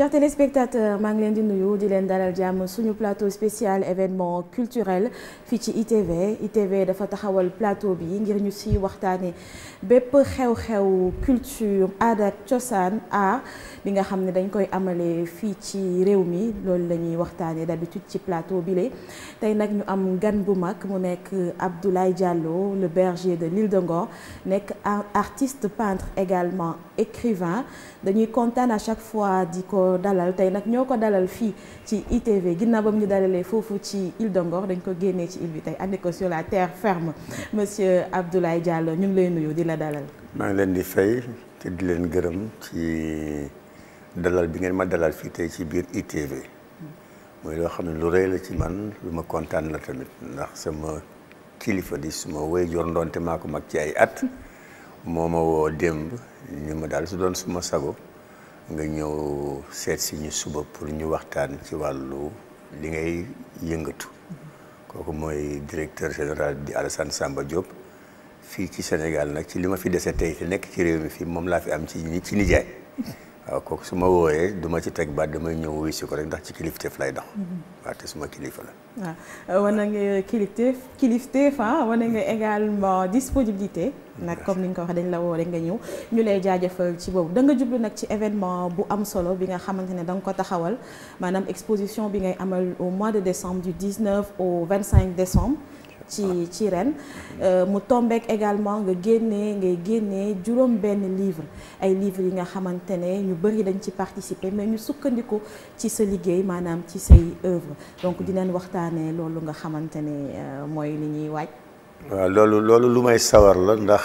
chers téléspectateurs maa ngi leen di nuyu di leen dalal jàmm suñu plateau spécial événement culturel fii ci ITV ITV dafa taxawal plateau bi ngir ñu si waxtaane bépp xew-xew culture aada ak cosaan art bi nga xam ne dañ koy amalee fii ci réew mi loolu la ñuy waxtaane d'habitude ci plateau bi la tey nag ñu am gan bu mag mu nekk Abdoulaye Diallo le berger de l'île de Ngor nekk artiste peintre également écrivain dañuy kontaan à chaque fois di ko dalal tey nag ñoo ko dalal fii ci ITV ginnaaw ba mu ñu dalalee foofu ci île de Ngor dañ ko génnee ci île bi tey andi ko sur la terre ferme monsieur Abdoulaye Diallo ñu ngi lay nuyu di la dalal. maa ngi leen di fay te di leen gërëm ci dalal bi ngeen ma dalal fii tey ci biir ITV mooy loo xam ne lu rëy la ci man lu ma kontaan la tamit ndax sama kilifa di suma waajur ndoonte maa ko mag ci ay at moo ma woo démb ñu ma daal su doon suma sago nga ñëw seet si ñu suba pour ñu waxtaan ci wàllu li ngay yëngatu kooku mooy directeur général di Alassane Samba Diop fii ci Sénégal nag ci li ma fi dese tey te nekk ci réew mi fii moom laa fi am ci ci nijaay waaw kooku su ma wooyee du ma ci teg baat damay ñëw wuy si ko rek ndax ci kilifteef lay dox. waaw te suma kilifa la. waaw wane nga kilifteef kilifteef ah wane nga également disponibilité. nag comme ni nga ko waxee dañ la woo rek nga ñëw ñu lay jaajëfal ci boobu da nga jublu nag ci événement bu am solo bi nga xamante ne da nga ko taxawal maanaam exposition bi ngay amal au mois de décembre du 19 au 25 décembre. ci ci ren mu tombeek également nga génnee ngay génnee juróom benn livre ay livres yi nga xamante ne ñu bëri dañ ci participer mais ñu sukkandiku ci sa liggéey maanaam ci say œuvre donc dinañ waxtaanee loolu nga xamante ne mooy li ñuy waaj. waaw loolu loolu lu may sawar la ndax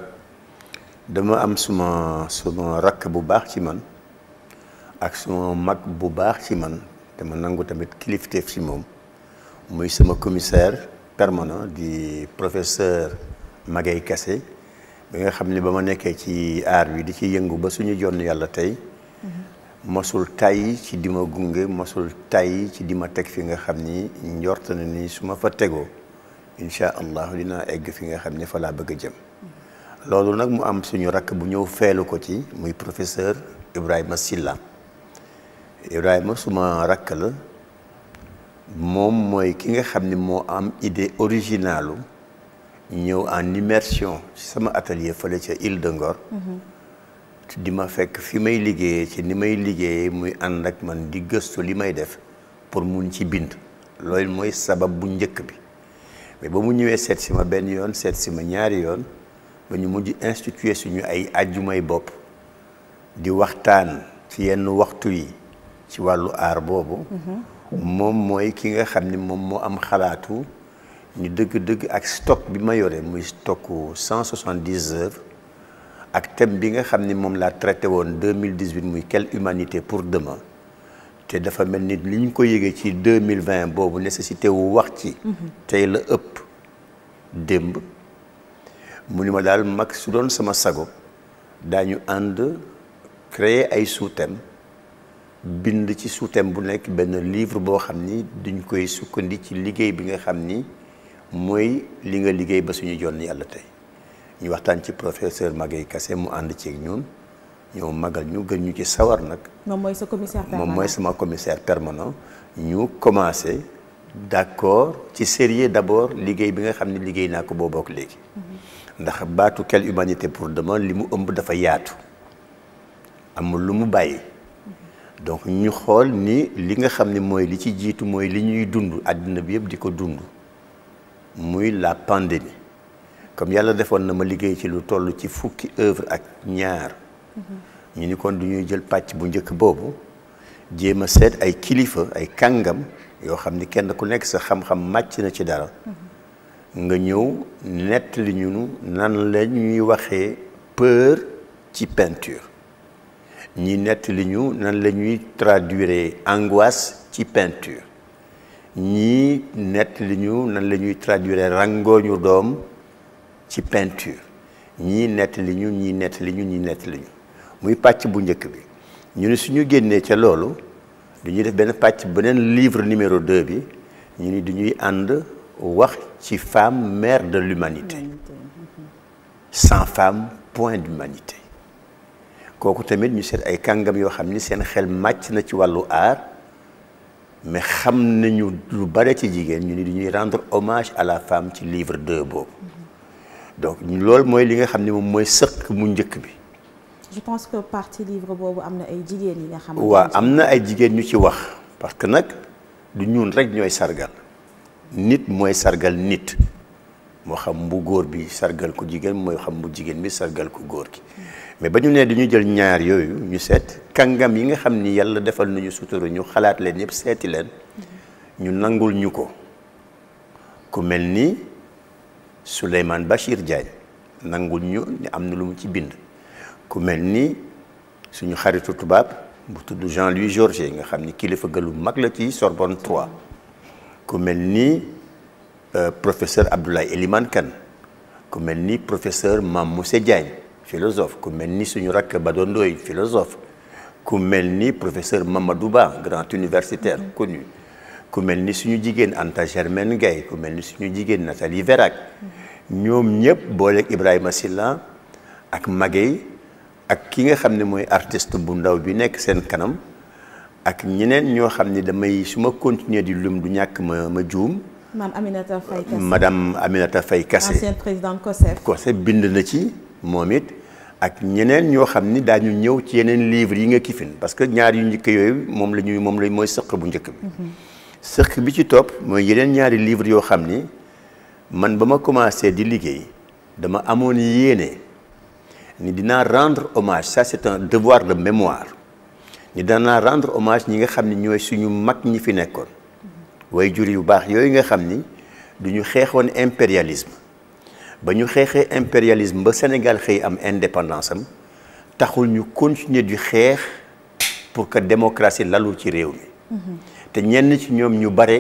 dama am suma suma rakk bu baax ci man ak suma mag bu baax ci man dama nangu tamit kilifteef ci moom muy sama commissaire. permanent di professeur Magaye Kassé bi nga xam ne ba ma nekkee ci aar bi di ci yëngu ba suñu jonn yàlla tey mosul tay ci di ma gunge mosul tay ci di ma teg fi nga xam ni njort na ni su ma fa tegoo incha allah dinaa egg fi nga xam ne fa laa bëgg a jëm loolu nag mu am suñu rakk bu ñëw feelu ko ci muy professeur Ibrahima Silla Ibrahima suma rakk la moom mooy ki nga xam ni moo am idée originalu ñëw en immersion ci sama atelier fële ca Île de Ngor di ma fekk fi may liggéeyee ci ni may liggéeyee muy ànd ak man di gëstu li may def pour mun ci bind loolu mooy sabab bu njëkk bi mais ba mu ñëwee seet si ma benn yoon seet si ma ñaari yoon ba ñu mujj instituer suñu ay ajjumay bopp di waxtaan ci yenn waxtu yi ci wàllu aar boobu moom mooy ki nga xam ni moom moo am xalaatu ñu dëgg-dëgg ak stock bi ma yore muy stocku cent soixante-dix œuvres ak thème bi nga xam ni moom laa traité woon deux mille dix-huit muy quelle humanité pour demain te dafa mel ni li ñu ko yëgee ci deux mille vingt boobu nécessité wu wax ci. tey la ëpp démb. mu ni ma daal mag su doon sama sago daañu ànd créer ay sous-thèmes. bind ci sous-thème bu nekk benn livre boo xam ni duñ koy sukkandi ci liggéey bi nga xam ni mooy li nga liggéey ba suñu jonn yàlla tey ñu waxtaan ci professeur Magaye Kassé mu ànd ceeg ñun ñëw magal ñu gën ñu ci sawar nag. moom mooy sa commissaire permanent moom mooy sama commissaire permanent. ñu commencé d'accord ci sérieux d'abord liggéey bi nga xam ni liggéey naa ko boobu ak léegi. ndax baatu quelle humanité pour demain li mu ëmb dafa yaatu amul lu mu bàyyi. donc ñu xool ni li nga xam ne mooy li ci jiitu mooy li ñuy dund àddina bi yëpp di ko dund muy la pandémie comme yàlla defoon na ma liggéey ci lu toll ci fukki œuvre ak ñaar ñu ni kon du ñuy jël pàcc bu njëkk boobu jéem a seet ay kilifa ay kàngam yoo xam ni kenn ku nekk sa xam-xam màcc na ci dara nga ñëw nett li ñu nan la ñuy waxee peur ci peinture ñi nett li ñu nan la ñuy traduire angoisse ci peinture ñii nett li ñu nan la ñuy traduire rangooñu doom ci peinture ñii nett li ñu ñii nett li ñu ñii nett li ñu muy pàcc bu njëkk bi ñu ne suñu génnee ca loolu dañuy def benn pàcc beneen livre numéro 2 bi ñu ni dañuy ànd wax ci femme mère de l'humanité sans femme point d'humanité kooku tamit ñu seet ay kàngam yoo xam ni seen xel màcc na ci wàllu aar mais xam nañu lu bare ci jigéen ñu ni dañuy rendre hommage à la femme ci livre 2 boobu donc loolu mooy li nga xam ne moom mooy sëq mu njëkk bi. je pense que partie livre boobu am na ay jigéen yi nga xam. waaw am na ay jigéen ñu ci wax parce que nag du ñun rek ñooy sargal nit mooy sargal nit moo xam bu góor bi sargal ko jigéen mooy xam bu jigéen bi sargal ko góor gi mais ba ñu nee dañu jël ñaar yooyu ñu seet kàngam yi nga xam ni yàlla defal nañu sutura ñu xalaat leen yëpp seeti leen ñu nangul ñu ko ku mel ni Souleymane Bachir Diagne nangul ñu ni am na lu mu ci bind ku mel ni suñu xaritu tubaab bu tudd Jean-Louis Georges nga xam ni kilifa gëlu mag la ci Sorbonne 3 ku mel ni professeur Abdoulaye Elimane Kane ku mel ni professeur Mame Moussé Diagne philosophe ku mel ni suñu rakk Bado Ndoye philosophe ku mel ni professeur Mamadou Ba grand universitaire connu ku mel ni suñu jigéen Anta Germaine Gaye ku mel ni suñu jigéen Nathalie Vérac ñoom ñëpp booleeg Ibrahima Silla ak Maguette ak ki nga xam ne mooy artiste bu ndaw bi nekk seen kanam ak ñeneen ñoo xam ne damay su ma continuer di lum du ñàkk ma ma juum. Madame Aminata Faye Kassé madame Aminata Faye Kassé ancienne présidente COSEF. COSEF bind na ci moom it ak ñeneen ñoo xam ni daañu ñëw ci yeneen livres yi nga kifin parce que ñaar yu njëkk yooyu moom la ñuy moom la mooy sëq bu njëkk bi. sëq bi ci topp mooy yeneen ñaari livres yoo xam ni man ba ma commencé di liggéey dama amoon yéene. ni dinaa rendre hommage ça c'est un devoir de mémoire ni danaa rendre hommage ñi nga xam ni ñooy suñu mag ñi fi nekkoon way jur yu baax yooyu nga xam ni du ñu xeexoon impérialisme ba ñu xeexee impérialisme ba Sénégal xëy am indépendance am taxul ñu continuer du xeex pour que démocratie lalu ci réew mi te ñenn ci ñoom ñu bare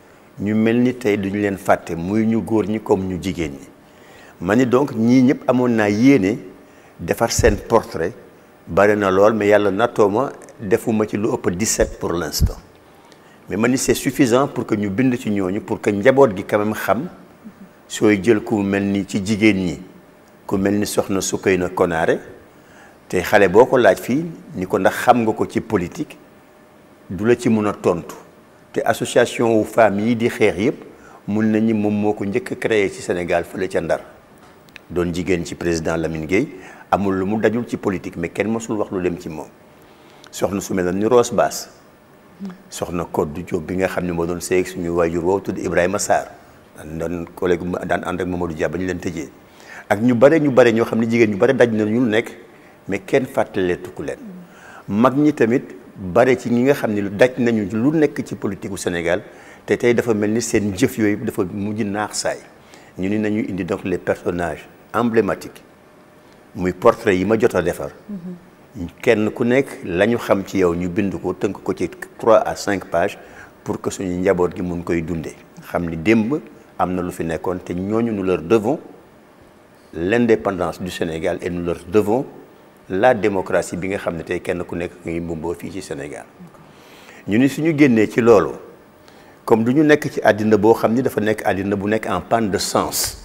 ñu mel ni tey duñu leen fàtte muy ñu góor ñi comme ñu jigéen ñi ma ni donc ñii ñëpp amoon naa yéene defar seen portrait bari na lool mais yàlla nattoo ma defuma ci lu ëpp 17 pour l'instant mais ma ni c'est suffisant pour que ñu bind ci ñooñu pour que njaboot gi quand même xam sooy jël ku mel ni ci jigéen ñi ku mel ni soxna Soukeyna Konaté te xale boo ko laaj fii ni ko ndax xam nga ko ci politique du la ci mun a tontu te association wu femmes yi di xeex yépp mun nañu moom moo ko njëkk a créé ci Sénégal fële ca Ndar doon jigéen ci président Lamine Gueye amul lu mu dajul ci politique mais kenn mësul wax lu dem ci moom soxna su mel ni Rose Bass soxna Codé Diop bi nga xam ne moo doon seeg suñu waajur woowu tudd Ibrahima Sarr daan doon collègue daan ànd ak Mamadou Dia ba ñu leen tëjee ak ñu bare ñu bare ñoo xam ne jigéen ñu bare daj na ñu nekk mais kenn fàttaleetu ku leen mag ñi tamit bare ci ñi nga xam ne daj nañu lu nekk ci politique u Sénégal te tey dafa mel ni seen jëf yooyu dafa mujj naax saay ñu ni nañu indi donc les personnages emblématiques muy portrait yi ma jot a defar kenn ku nekk la ñu xam ci yow ñu bind ko tënk ko ci trois à cinq pages pour que suñu njaboot gi mun koy dundee xam ni démb am na lu fi nekkoon te ñooñu nous leur devons l'indépendance du Sénégal et nous leur devons la démocratie bi nga xam ne tey kenn ku nekk ngi mbumboo fii ci Sénégal ñu ni suñu génnee ci loolu comme du ñu nekk ci àddina boo xam ni dafa nekk àddina bu nekk en panne de sens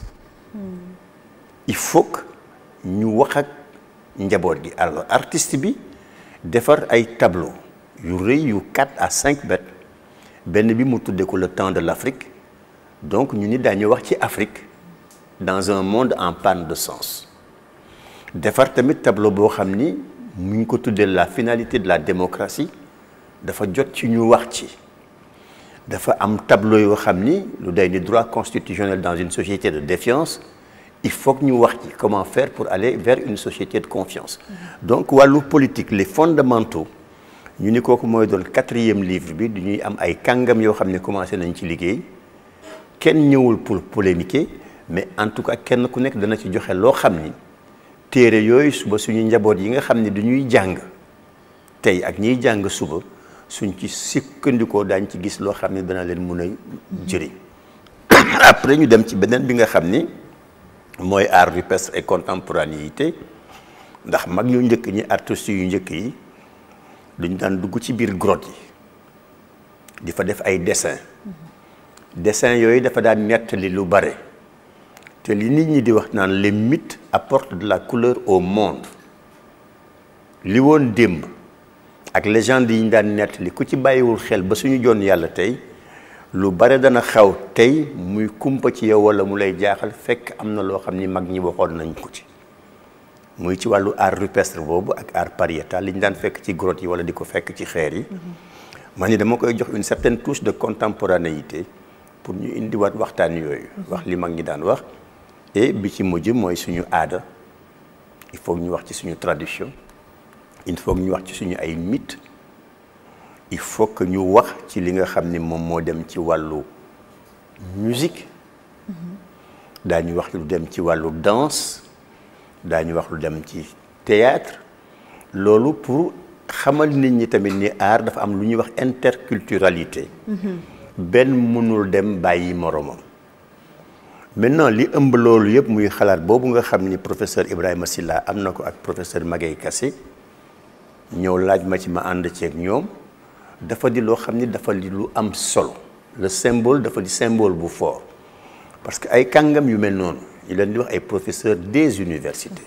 il faut que ñu wax ak njaboot gi alors artiste bi defar ay tableau yu rëy yu 4 à 5 mètres benn bi mu tuddee ko le temps de l'Afrique donc ñu ni daañu wax ci Afrique dans un monde en panne de sens defar tamit tableau boo xam ni mu ngi ko tuddee la finalité de la démocratie dafa jot ci ñu wax ci dafa am tableau yoo xam ni lu day ni droit constitutionnel dans une société de défiance il faut que ñu wax ci comment faire pour aller vers une société de confiance donc wàllu politique les fondamentaux ñu ni kooku mooy doon quatrième livre bi du ñuy am ay kàngam yoo xam ne commencé nañ ci liggéey kenn ñëwul pour polémiquer mais en tout cas kenn ku nekk dana ci joxe loo xam ni téere yooyu suba suñu njaboot yi nga xam ne du ñuy jàng tey ak ñiy jàng suba suñ ci sikkandikoo daañ ci gis loo xam ne dana leen mun a jëriñ après ñu dem ci beneen bi nga xam ni mooy art rupestre et contemporanéité ndax mag ñu njëkk ñi artistes yu njëkk yi duñ daan dugg ci biir grotte yi di fa def ay dessin dessin yooyu dafa daan nettali lu bare te li nit ñi di wax naan les mythes apportent de la couleur au monde li woon démb ak légende yi ñu daan nettali ku ci bàyyiwul xel ba suñu joon yàlla tey lu bare dana xew tey muy kumpa ci yow wala mu lay jaaxal fekk am na loo xam ni mag ñi waxoon nañ ko ci muy ci wàllu art rupestre boobu ak art pariétal li ñu daan fekk ci grotte yi wala di ko fekk ci xeer yi man ni dama koy jox une certaine touche de contemporanéité pour ñu indiwaat waxtaan yooyu wax li mag ñi daan wax et bi ci mujj mooy suñu aada il faut ñu wax ci suñu tradition il faut ñu wax ci suñu ay mythe il faut que ñu wax ci li nga xam ni moom moo dem ci wàllu musique daañu wax lu dem ci wàllu danse daañu wax lu dem ci théâtre loolu pour xamal nit ñi tamit ni art dafa am lu ñuy wax interculturalité benn mënul dem bàyyi moromam maintenant li ëmb loolu yëpp muy xalaat boobu nga xam ni professeur Ibrahima Silla am na ko ak professeur Maguette Kassé ñëw laaj ma ci ma ànd ceeg ñoom dafa di loo xam ni dafa di lu am solo le symbole dafa di symbole bu fort parce que ay kàngam yu mel noonu ñu leen di wax ay professeurs des universités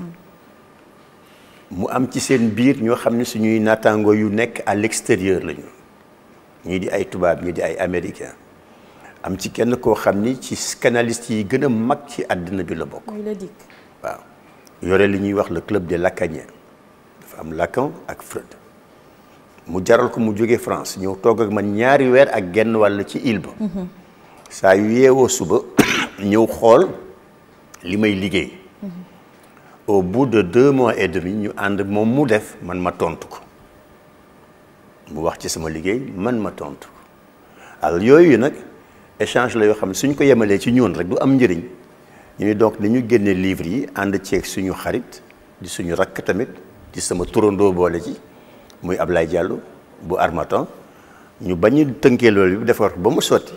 mu am ci seen biir ñoo xam ne suñuy naataango yu nekk à l'extérieur lañu ñii di ay tubaab ñii di ay américains am ci kenn koo xam ni ci canalistes yi gën a mag ci àddina bi la bokk. muy la dikk. waaw yore li ñuy wax le club des lacaniens dafa am Lacan ak Freud mu jaral ko mu jógee France ñëw toog ak man ñaari weer ak genn wàll ci île ba. saa yu yeewoo suba ñëw xool li may liggéey. au bout de deux mois et demi ñu ànd moom mu def man ma tontu ko mu wax ci sama liggéey man ma tontu ko alors yooyu nag échange la yoo xam ne suñ ko yemalee ci ñun rek du am njëriñ ñu ni donc dañu génne livre yi ànd ceeg suñu xarit di suñu rakk tamit di sama turandoo boole ci muy Ablaye Diallo bu Harmattan ñu bañ a tënkee loolu bi defar ba mu sotti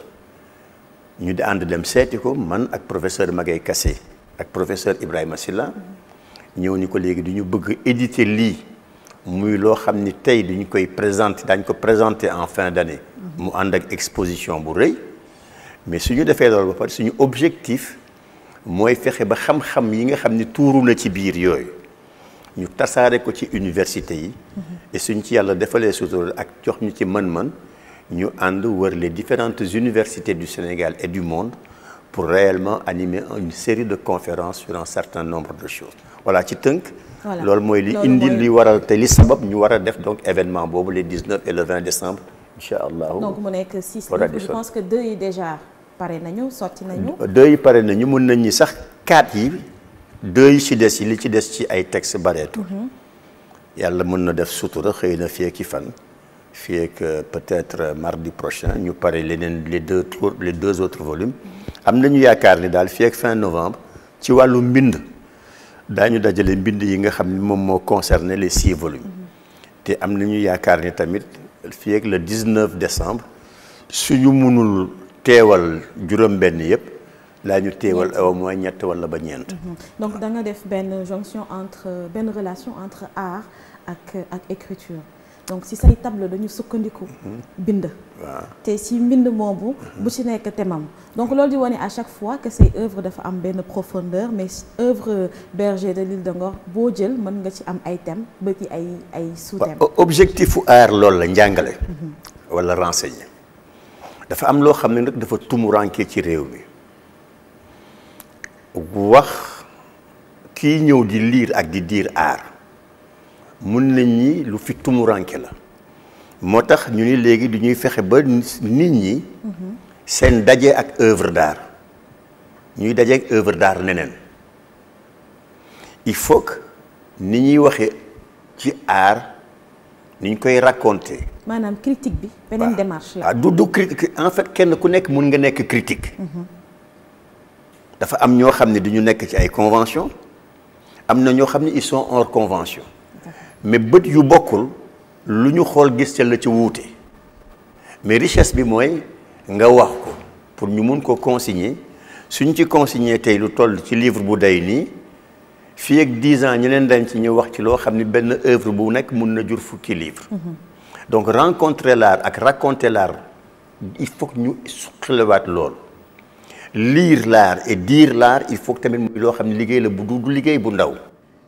ñu di ànd dem seeti ko man ak professeur Maguette Kassé ak professeur Ibrahima Silla ñëw ni ko léegi du ñu bëgg éditer lii muy loo xam ni tey duñu koy présenter dañ ko présenter en fin d'année mu ànd ak exposition bu rëy mais suñu defee loolu ba pare suñu objectif mooy fexe ba xam-xam yi nga xam ni tuuru na ci biir yooyu ñu tasaare ko ci université yi et suñ ci yàlla defalee sutura ak jox ñu ci mën-mën ñu ànd wër les différentes universités du Sénégal et du monde pour réellement animer une série de conférences sur un certain nombre de choses voilà ci tënk loolu mooy li indi li waral te li sabab ñu war a def donc événement boobu les 19 et le 20 décembre incha allahu donc mu nekk six livres je pense que deux yi déjà pare nañu sotti nañu deux yi pare nañu mën nañ ñi sax quatre yi deux yi ci des yi li ci des ci ay textes bareetu yàlla mën na def sutura xëy na fii ki fan fii ak peut-être mardi prochain ñu pare leneen les deux les deux autres volumes am nañu yaakaar ni daal fii ak fin novembre ci wàllu mbind daañu dajale mbind yi nga xam ni moom moo concerné les six volumes te am nañu yaakaar ni tamit fii ak le 19 décembre suñu mënul teewal juróom-benn yëpp laa ñu teewal au moins ñett wala ba ñeent. donc da nga def benn jonction entre benn relation entre art ak ak écriture donc si say tableau dañu sukkandiku. bind. waaw te si mbind moomu. bu ci nekk temam donc loolu di wane à chaque fois que say œuvre dafa am benn profondeur mais œuvre Berger de l'île de Ngor boo jël mën nga ci am ay thèmes ba ci ay ay sous-thèmes. objectif fu art loolu la njàngale. wala renseigner. dafa am loo xam ne nag dafa tumuranke ci réew mi wax kii ñëw di lire ak di diir art mun nañ ñi lu fi tumuranke la moo tax ñu ni léegi du ñuy fexe ba nit ñi seen daje ak œuvre d'art ñuy daje ak œuvre d'art neneen il faut que ni ñuy waxee ci art ni ñu koy raconter maanaam critique bi. beneen démarche la ah du du critique en fait kenn ku nekk mun nga nekk critique. dafa am ñoo xam ne du ñu nekk ci ay convention am na ñoo xam ne ils sont hors convention mais bët yu bokkul lu ñu xool gis ca la ci wuute mais richesse bi mooy nga wax ko pour ñu mun ko consigner suñ ci consigner tey lu toll ci livre bu day nii fii ak 10 ans ñeneen dañ ci ñu wax ci loo xam ne benn œuvre bu nekk mun na jur fukki livre donc rencontrer l'art ak raconter l'art il faut que ñu suqalewaat loolu lire l'art et dire l'art il faut que tamit muy loo xam ne liggéey la bu du liggéey bu ndaw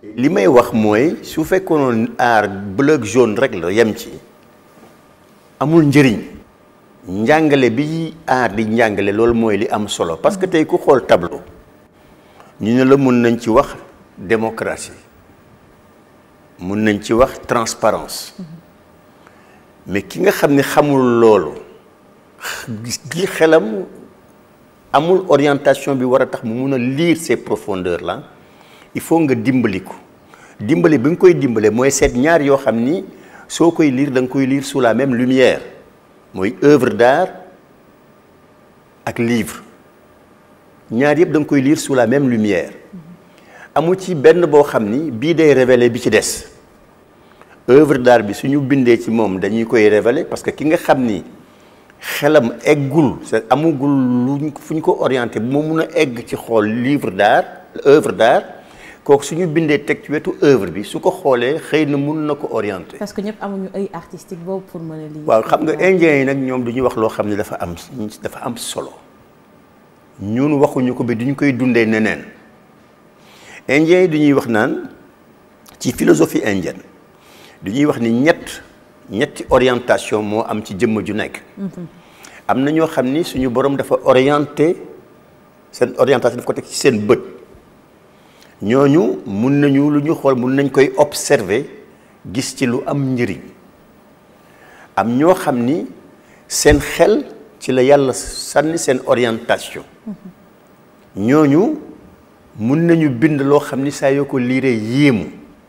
li may wax mooy su fekkoon aar bleu jaune rek la yem ci amul njëriñ njàngale bi aar di njàngale loolu mooy li am solo parce que tey ku xool tableau ñu ne la mun nañ ci wax démocratie mun nañ ci wax transparence mais ki nga xam ne xamul loolu gi xelam amul orientation bi war a tax mu mun a lire ces profondeurs là il faut nga dimbali ko dimbali bi nga koy dimbale mooy seet ñaar yoo xam ni soo koy lire da nga koy lire sous la même lumière mooy œuvre d'art ak livre ñaar yëpp da nga koy lire sous la même lumière amu ci benn boo xam ni bii day révéler bi ci des œuvre d'art bi suñu bindee ci moom dañuy koy révéler parce que ki nga xam ni xelam eggul c'est amugul luñ fu ñu ko orienté bu ma mun a egg ci xool livre d'art œuvre d'art kooku suñu bindee teg ci wetu œuvre bi su ko xoolee xëy na mun na ko orienté. parce que ñëpp amuñu œil artistique boobu pour mën a lire. waaw xam nga indiens yi nag ñoom du ñu wax loo xam ne dafa am dafa am solo ñun waxuñu ko bi duñ koy dundee neneen indiens yi du ñuy wax naan ci philosophie indienne du ñuy wax ni ñett ñetti orientation moo am ci jëmm ju nekk. am na ñoo xam ni suñu borom dafa orienté seen orientation daf ko teg ci seen bët. ñooñu mun nañu lu ñu xool mun nañ koy observer gis ci lu am njëriñ am ñoo xam ni seen xel ci la yàlla sànni seen orientation ñooñu mun nañu bind loo xam ni saa yoo ko liiree yéemu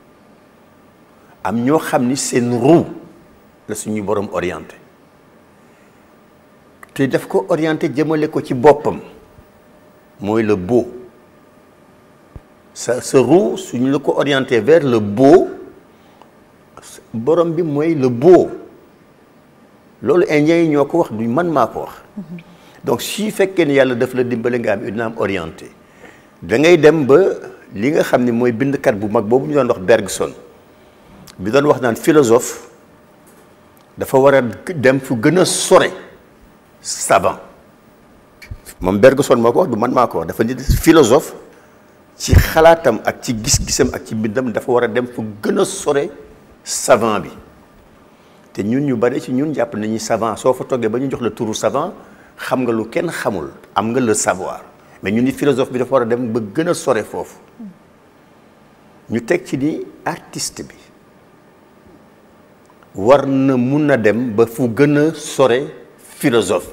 am ñoo xam ni seen ruu la suñu borom orienté te daf ko orienté jëmale ko ci boppam mooy le beau sa sa roue suñu la ko orienté vers le beau borom bi mooy le beau loolu indien yi ñoo ko wax du man maa ko wax donc si fekkee ne yàlla daf la dimbale nga am une âme orientée da ngay dem ba li nga xam ne mooy bindkat bu mag boobu ñu doon wax Bergson bi doon wax naan philosophe dafa war a dem fu gën a sore savant moom Bergson moo ko wax du man maa ko wax dafa nit philosophe ci xalaatam ak ci gis-gisam ak ci mbindam dafa war a dem fu gën a sore savant bi te ñun ñu bari ci ñun jàpp nañu savant soo fa toggee ba ñu jox la turu savant xam nga lu kenn xamul am nga le savoir mais ñu ni philosophe bi dafa war a dem ba gën a sore foofu ñu teg ci ni artiste bi war na mun a dem ba fu gën a sore philosophe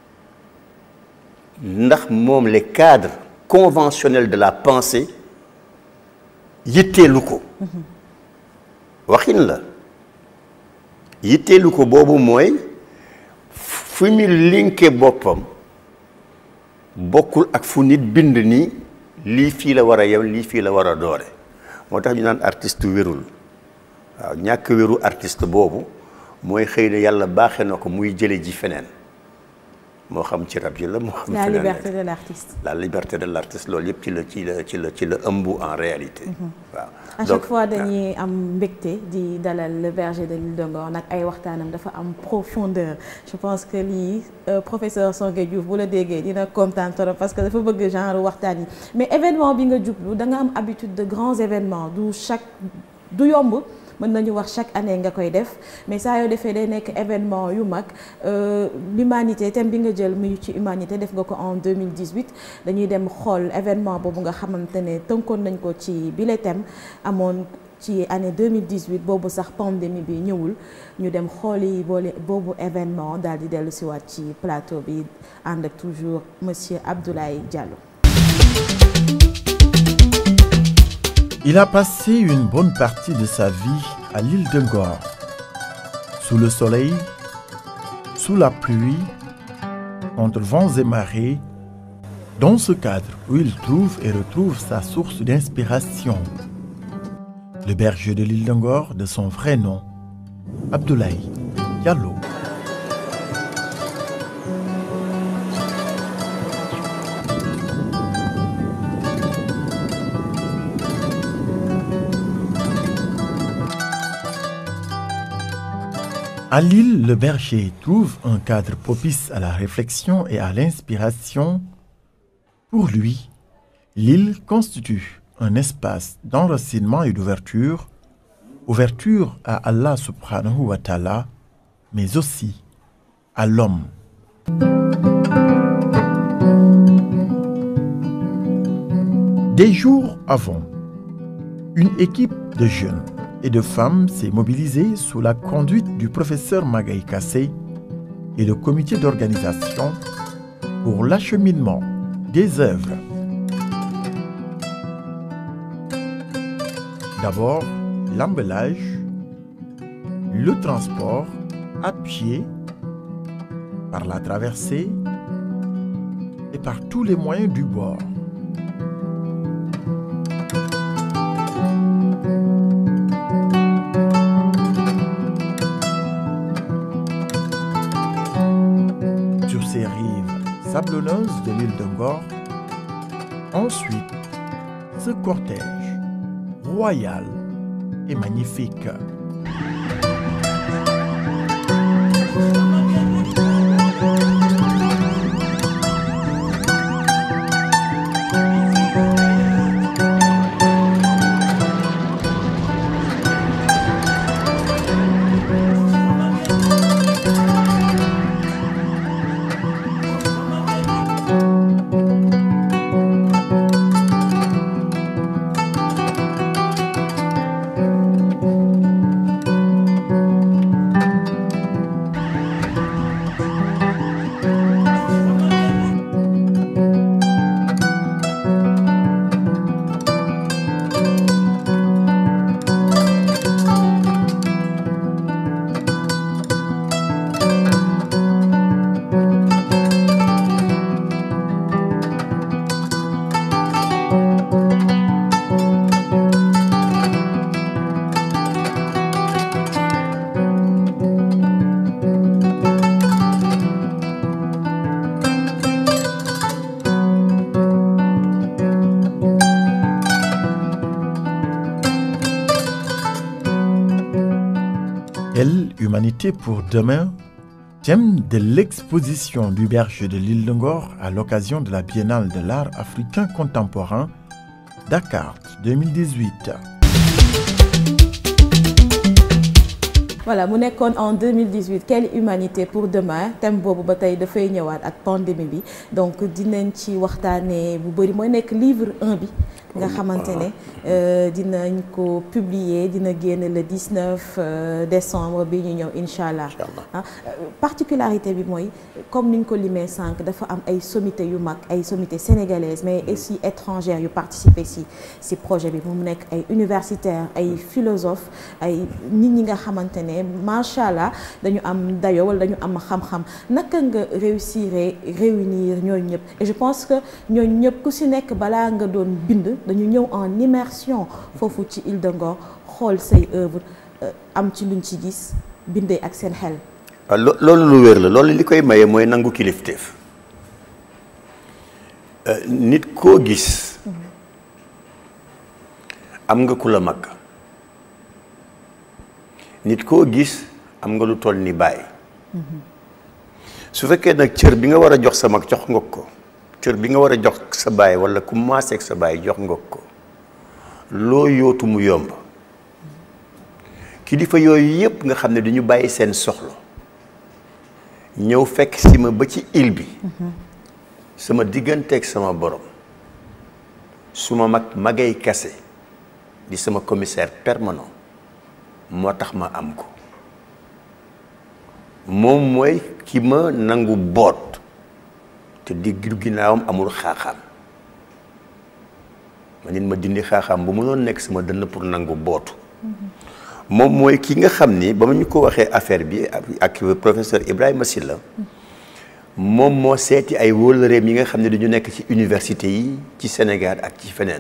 bi ndax moom les cadres conventionnels de la pensée yitteelu ko waxin la yitteelu ko boobu mooy fu mu linke boppam bokkul ak fu nit bind ni lii fii la war a yem lii fii la war a doore moo tax ñu naan artiste wérul waaw ñàkk wéru artiste boobu mooy xëy na yàlla baaxe na ko muy jële ji feneen moo xam ci rab yi la moo xam la feneen liberté rek. de l'artiste la liberté de l'artiste loolu yëpp ci la ci la ci la ci la ëmb en réalité waaw à chaque fois dañuy am mbégte di dalal le berger de l'île de Ngor nag ay waxtaanam dafa am profondeur je pense que lii euh, professeur Songué Diouf bu la déggee dina kontaan trop parce que dafa bëgg genre waxtaan yi mais événement bi nga jublu da nga am habitude de grands événements du chaque du yomb mën nañu wax chaque année nga koy def mais saa yoo defee day nekk événement yu mag euh, l'humanité thème bi nga jël muy ci humanité def nga ko en 2018 dañuy dem xool événement boobu nga xamante ne tënkoon nañ ko ci bile thème amoon ci année 2018 boobu sax pandémie bi ñëwul ñu dem xooli boole boobu événement daal di dellu siwaat ci plateau bi ànd ak toujours monsieur Abdoulaye Diallo Il a passé une bonne partie de sa vie à l'île de Ngor, sous le soleil, sous la pluie, contre vents et marées, dans ce cadre où il trouve et retrouve sa source d'inspiration. Le berger de l'île de Ngor, de son vrai nom, Abdoulaye Diallo. À Lille, le berger trouve un cadre propice à la réflexion et à l'inspiration. Pour lui, l'île constitue un espace d'enracinement et d'ouverture, ouverture à Allah subhanahu wa ta'ala, mais aussi à l'homme. Des jours avant, une équipe de jeunes et de femmes s'est mobilisée sous la conduite du professeur Magaï Kassé et le comité d'organisation pour l'acheminement des œuvres. D'abord, l'emballage, le transport à pied, par la traversée et par tous les moyens du bord. Sur ces rives sablonneuses de l'île de Ngor, ensuite, ce cortège royal et magnifique. Quelle humanité pour demain Thème de l'exposition du berger de l'île de Ngor à l'occasion de la Biennale de l'art africain contemporain Dakar 2018. voilà mu nekkoon en 2018 quelle humanité pour demain thème boobu ba tey dafay ñëwaat ak pandémie bi donc dinañ ci waxtaanee bu bëri mooy nekk livre 1 bi nga xamante ne dinañ ko publier dina génn le 19 décembre bi ñu ñëw incha allah ah particularité bi mooy comme niñ ko limee sànq dafa am ay sommité yu mag ay sommité sénégalaise mais aussi étrangères yu participer si si projet bi mu nekk ay universitaires ay philosophes ay nit ñi nga xamante ne macha allah dañu am dayo wala dañu am xam-xam naka nga réussir réunir ñooñu ñëpp et je pense que ñooñu ñëpp ku si nekk balaa nga doon bind dañu ñëw en immersion foofu ci Île de Ngor xool say œuvre am ci luñ ci gis bindee ak seen xel. waaw loolu lu wér la loolu li koy maye mooy nangu kilifteef nit koo gis am nga ku la mag nit koo gis am nga lu toll ni bàyyi su fekkee nag cër bi nga war a jox sa mag jox nga ko cër bi nga war a jox sa baay wala ku maaseeg sa baay jox nga ko loo yootu mu yomb kilifa yooyu yépp nga xam ne duñu bàyyi seen soxla ñëw fekk si ma ba ci île bi sama digganteeg sama borom su ma mag magay kase di sama commissaire permanent moo tax ma am ko moom mooy ki ma nangu boot te diggu ginnaawam amul xaaxaam ma nit ma dindi xaaxaam bu mënoon nekk sama dënn pour nangu bootu moom mooy ki nga xam ni ba ma ñu ko waxee affaire bi ak professeur Ibrahima Silla moom moo seeti ay wóolëreem yi nga xam ne dañu nekk ci université yi ci Sénégal ak ci feneen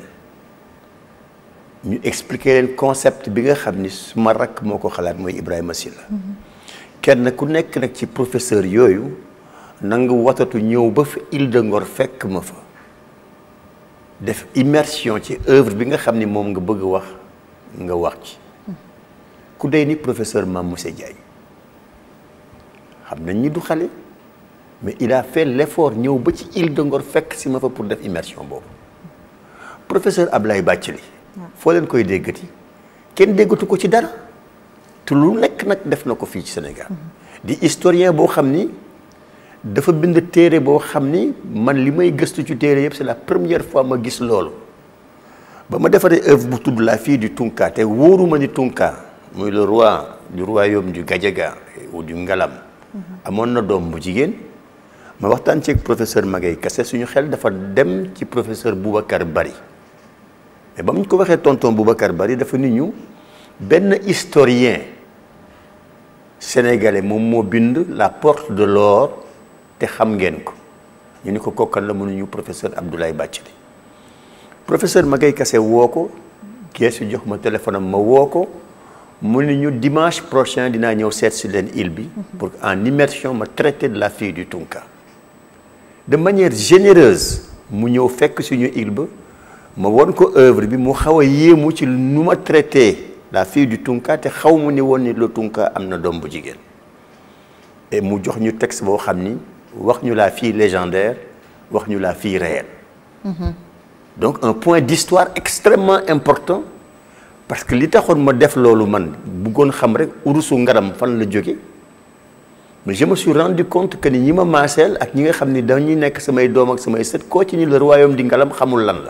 ñu expliquer leen concept bi nga xam ni suma rakk moo ko xalaat mooy Ibrahima Silla kenn ku nekk nag ci professeur yooyu nangu watatu ñëw ba fa Île de Ngor fekk ma fa def immersion ci œuvre bi nga xam ni moom nga bëgg wax nga wax ci ku dey ni professeur Mame Moussa Diagne xam nañ ñi du xale mais il a fait l'effort ñëw ba ci Île de Ngor fekk si ma fa pour def immersion boobu professeur Ablaye Bathily foo leen koy déggati kenn déggatu ko ci dara te lu nekk nag def na ko fii ci Sénégal di historien boo xam ni dafa bind téere boo xam ni man li may gëstu ci téere yëpp c'est la première fois ma gis loolu ba ma defaree œuvre bu tudd la fille du Tunka te wóoruma ni Tunka muy le roi du royaume du Gadiaga ou du Ngalam amoon na doom bu jigéen ma waxtaan ci professeur Magaye Kassé suñu xel dafa dem ci professeur Boubacar Bari mais ba mu ko waxee tonton Boubacar Bari dafa nit ñu benn historien sénégalais moom moo bind la porte de l'or te xam ngeen ko ñu ni ko kokkan la mënuñu professeur Abdoulaye Bathily professeur Magaye Kassé woo ko geesu jox ma téléphone am ma woo ko mu ni ñu dimanche prochain dinaa ñëw seet si leen île bi pour en immersion ma traiter de la fille du Tunka de manière généreuse mu ñëw fekk suñu île ba ma won ko œuvre bi mu xaw a yéemu ci nu ma traité la fille du Tunka te xaw mu ni woon ni le Tunka am na doom bu jigéen et mu jox ñu texte boo xam ni wax ñu la fille légendaire wax ñu la fille réelle donc un point d'histoire extrêmement important parce que li taxoon ma def loolu man bëggoon xam rek urusu ngaram fan la jóge mais je me suis rendu compte que ni ñi ma maaseel ak ñi nga xam ni dañuy nekk samay doom ak samay sët koo ci ni le royaume di ngalam xamul lan la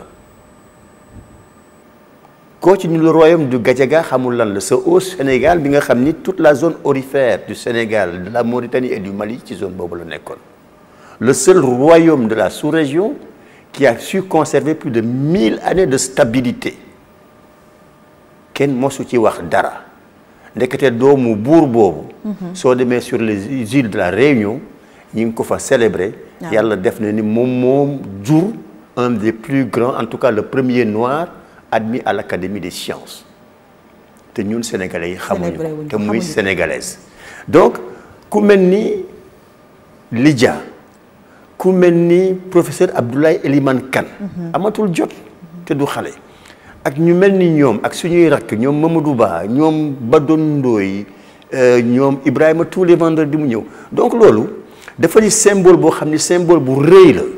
koo ci ni le royaume du Gadiaga xamul lan la c'est au Sénégal bi nga xam ni toute la zone aurifère du Sénégal de la Mauritanie et du Mali ci zone boobu la nekkoon le seul royaume de la sous-région qui a su conserver plus de mille années de stabilité kenn mosu ci wax dara ndekete doomu buur boobu soo demee sur les îles de la Réunion ñi ngi ko fa célébrer yàlla def na ni moom moom jur un des plus grands en tout cas le premier noir admis à l'Académie des sciences te ñun sénégalais yi xamuñu ko te muy sénégalaise donc ku mel ni Lidja ku mel ni professeur Abdoulaye Elimane Kane amatul jot te du xale ak ñu mel ni ñoom ak suñuy rakk ñoom Mamadou Ba ñoom Badone Ndoye ñoom Ibrahima tous les vendredis mu ñëw donc loolu dafa di symbole boo xam ni symbole bu rëy la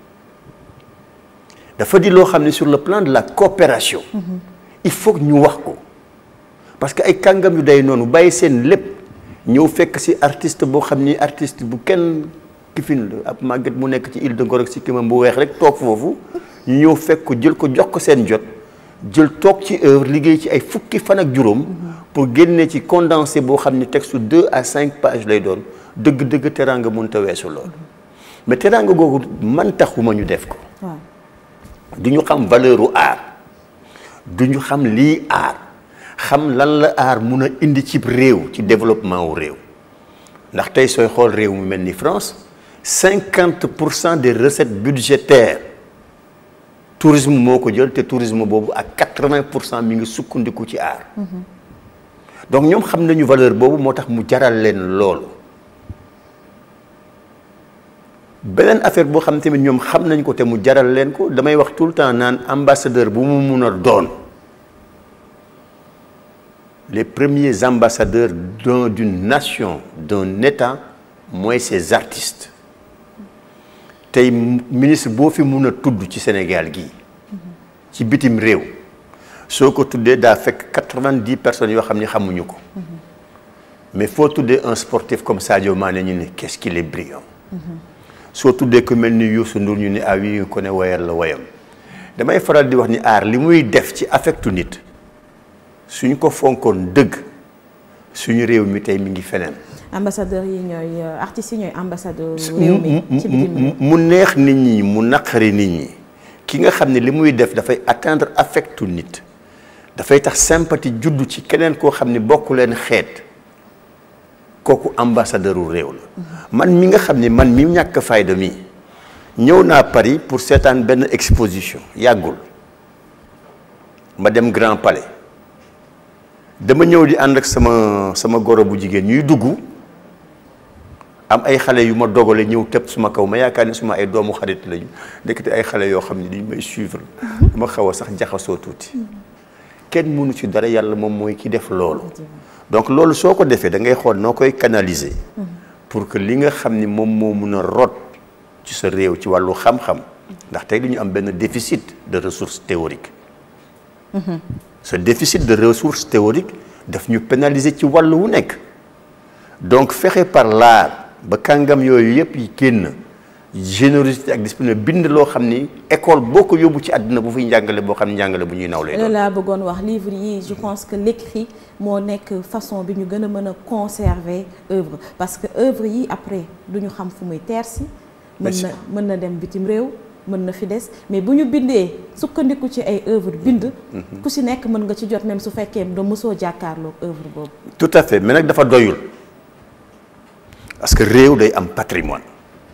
dafa di loo xam ne sur le plan de la coopération il faut que ñu wax ko parce que ay kàngam yu day noonu bàyyi seen lépp ñëw fekk ci artiste boo xam ni artiste bu kenn kifin la ab màgget mu nekk ci île de Ngor ak si kimam bu weex rek toog foofu ñu ñëw fekk ko jël ko jox ko seen jot jël toog ci œuvre liggéey ci ay fukki fan ak juróom pour génne ci condensé boo xam ni texte deux à cinq pages lay doon dëgg-dëgg teraanga mënut a weesu loolu mais teraanga googu man taxuma ñu def ko du ñu xam valeur u art du ñu xam lii art xam lan la art mun a indi ci réew ci développement wu réew ndax tey sooy xool réew mu mel ni France cinquante pour cent des recettes budgétaires tourisme moo ko jël te tourisme boobu ak quatre-vingt pour cent mi ngi sukkandiku ci art donc ñoom xam nañu valeur boobu moo tax mu jaral leen loolu beneen affaire boo xam tamit ñoom xam nañ ko te mu jaral leen ko damay wax tout le temps naan ambassadeur bu mu mun a doon les premiers ambassadeurs d'un d'une nation d'un état mooy ces artistes tey ministre boo fi mun a tudd ci Sénégal gii ci bitim réew soo ko tuddee daa fekk quatre-vingt-dix personnes yoo xam ni xamuñu ko mais foo tuddee un sportif comme Sadio Mané ñu ne qu'est-ce qu'il est brillant soo tuddee ku mel ni Youssou Ndour ñu ni ah oui ko ne wayal la wayam damay faral di wax ni aar li muy def ci affectu nit suñ ko fonkoon dëgg suñu réew mi tey mi ngi feneen. ambassadeurs yi ñooy artistes yi ñooy ambassadeur réew mi ci bitim réew mu neex nit ñi mu naqari nit ñi ki nga xam ne li muy def dafay atteindre affectu nit dafay tax sympathie juddu ci keneen koo xam ne bokku leen xeet kooku ambassadeur u réew la man mi nga xam ne man mi ñàkk fayda mi ñëw naa Paris pour seetaan benn exposition yàggul ma dem Grand Palais dama ñëw di ànd ak sama sama goro bu jigéen ñuy dugg am ay xale yu ma dogale ñëw tëb suma kaw ma yaakaar ne suma ay doomu xarit lañu ndekete ay xale yoo xam ne dañu may suivre dama xaw a sax jaxasoo tuuti kenn mënu ci dara yàlla moom mooy ki def loolu donc loolu soo ko defee da ngay xool noo koy canaliser pour que li nga xam ni moom moo mun a rot ci sa réew ci wàllu xam-xam ndax tey dañu am benn déficit de ressources théoriques ce déficit de ressources théoriques daf ñu pénaliser ci wàll wu nekk donc fexe par l'art ba kàngam yooyu yëpp yi génn générosité ak discipline bind loo xam ni école boo ko yóbbu ci àddina bu fiy njàngale boo xam ne njàngale bu ñuy nawlee loolu laa bëggoon wax livre yi je pense que l'écrit moo nekk façon bi ñu gën a mën a conserver œuvre parce que œuvre yi après du ñu xam fu muy teer si mën na mën na dem bitim réew mën na fi des mais bu ñu bindee sukkandiku ci ay œuvre bind ku si nekk mën nga ci jot même su fekkee da mosoo jàkkaarloog œuvre boobu tout à fait mais nag dafa doyul parce que réew day am patrimoine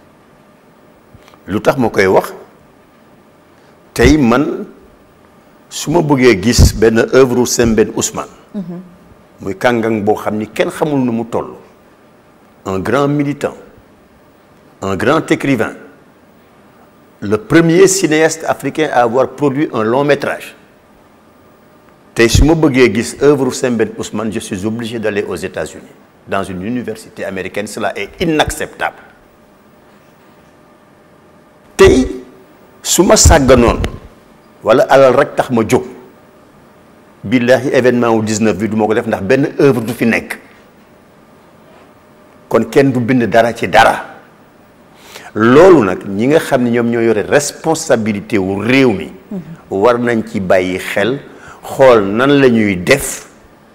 lu tax ma koy wax tey man su ma bëggee gis benn œuvre Sembène Ousmane muy kàngang boo xam ni kenn xamul nu mu toll un grand militant un grand écrivain le premier cinéaste africain à avoir produit un long métrage tey su ma bëggee gis œuvre Sembène Ousmane je suis obligé d'aller aux États-Unis dans une université américaine cela est inacceptable tey su ma sàgganoon wala alal rek tax ma jóg billahi événement wu 19 bi du ma ko def ndax benn œuvre du fi nekk kon kenn du bind dara ci dara loolu nag ñi nga xam ne ñoom ñoo yore responsabilité wu réew mi war nañ ci bàyyi xel xool nan la ñuy def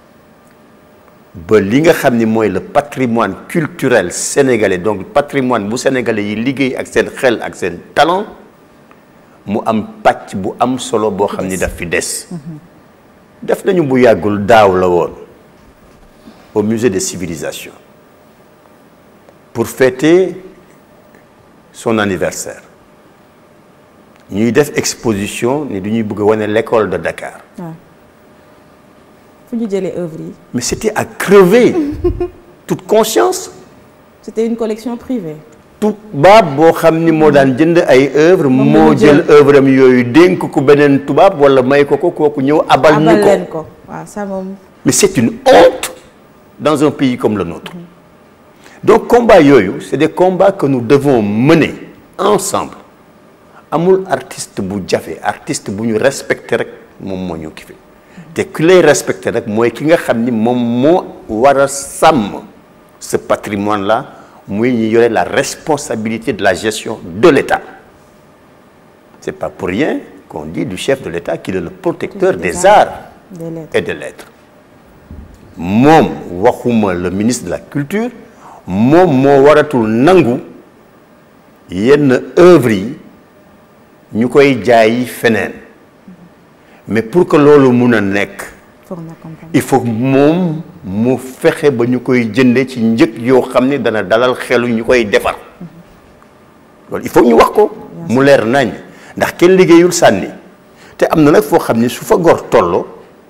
ba li nga xam ni mooy le patrimoine culturel sénégalais donc patrimoine bu sénégalais yi liggéey ak seen xel ak seen talent mu am pàcc bu am solo boo xam ni daf fi des def nañu bu yàggul daaw la woon au musée des civilisations pour fêter son anniversaire ñuy def exposition ni du ñuy bëgg a wane l'école de Dakar waaw fu ñu jëlee œuvre yi mais c'était à crever toute conscience c'était une collection privée tubaab boo xam ni moo daan jënd ay œuvre moo jël œuvre am yooyu dénk ko beneen tubaab wala may ko ko kooku ñëw abal ñu abal ko leen ko waaw ça moom mais c'est une honte dans un pays comme le nôtre donc combat yooyu c'est des combats que nous devons mener ensemble amul artiste bu jafe artiste bu ñu respecté rek moom moo ñu kifi te ki lay respecté rek mooy ki nga xam ni moom moo war a sàmm ce patrimoine là muy ñi yore la responsabilité de la gestion de l'État c'est pas pour rien qu'on dit du chef de l'État qu'il est le protecteur des arts des lettres et de lettres moom waxuma le ministre de la culture moom moo waratul nangu yenn œuvres yi ñu koy jaayi feneen mais pour que loolu mun a nekk foog na comprendre il faut moom mu fexe ba ñu koy jënde ci njëg yoo xam ne dana dalal xelu ñu koy defar loolu il faut ñu wax ko mu leer nañ ndax kenn liggéeyul sànni te am na nag foo xam ne su fa gor tolloo